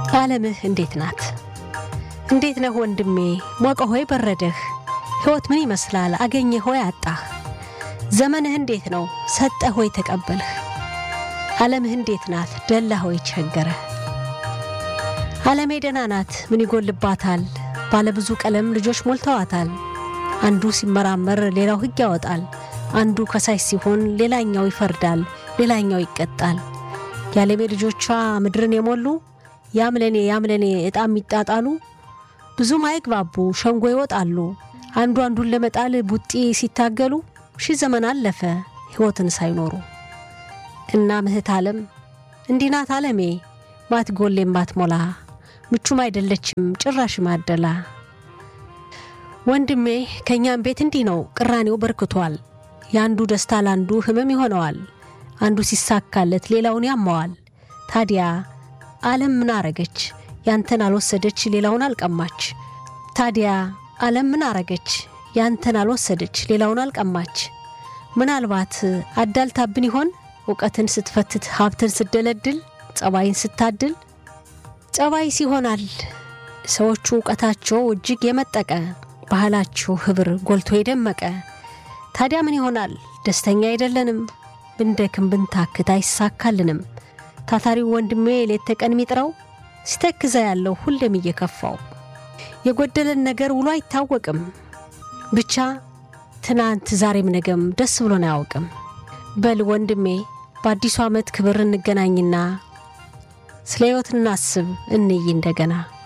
ዓለምህ እንዴት ናት? እንዴት ነህ ወንድሜ? ሞቀ ሆይ በረደህ? ሕይወት ምን ይመስላል? አገኘህ ሆይ አጣህ? ዘመንህ እንዴት ነው? ሰጠህ ሆይ ተቀበልህ? ዓለምህ እንዴት ናት? ደላ ሆይ ቸገረህ? ዓለሜ ደህና ናት፣ ምን ይጎልባታል? ባለብዙ ቀለም ልጆች ሞልተዋታል። አንዱ ሲመራመር ሌላው ሕግ ያወጣል። አንዱ ከሳሽ ሲሆን ሌላኛው ይፈርዳል፣ ሌላኛው ይቀጣል። የዓለሜ ልጆቿ ምድርን የሞሉ ያምለኔ ያምለኔ ዕጣ የሚጣጣሉ ብዙም አይግባቡ ሸንጎ ይወጣሉ። አንዱ አንዱን ለመጣል ቡጢ ሲታገሉ ሺህ ዘመን አለፈ ሕይወትን ሳይኖሩ። እና ምህት ዓለም እንዲህ ናት ዓለሜ ማትጎሌም ማትሞላ ምቹም አይደለችም ጭራሽ ማደላ። ወንድሜ ከእኛም ቤት እንዲህ ነው ቅራኔው በርክቷል። የአንዱ ደስታ ለአንዱ ህመም ይሆነዋል። አንዱ ሲሳካለት ሌላውን ያማዋል። ታዲያ ዓለም ምን አረገች? ያንተን አልወሰደች ሌላውን አልቀማች። ታዲያ ዓለም ምን አረገች? ያንተን አልወሰደች ሌላውን አልቀማች። ምናልባት አዳልታብን ይሆን እውቀትን ስትፈትት ሀብትን ስትደለድል ጸባይን ስታድል ጸባይስ ይሆናል ሰዎቹ እውቀታቸው እጅግ የመጠቀ ባህላቸው ህብር ጎልቶ የደመቀ ታዲያ ምን ይሆናል ደስተኛ አይደለንም ብንደክም ብንታክት አይሳካልንም ታታሪው ወንድሜ ሌት ተቀን ሚጥረው ሲተክዘ ያለው ሁሌም እየከፋው የጎደለን ነገር ውሎ አይታወቅም ብቻ ትናንት ዛሬም ነገም ደስ ብሎን አያውቅም በል ወንድሜ በአዲሱ ዓመት ክብር እንገናኝና ስለ ሕይወት እናስብ እንይ እንደገና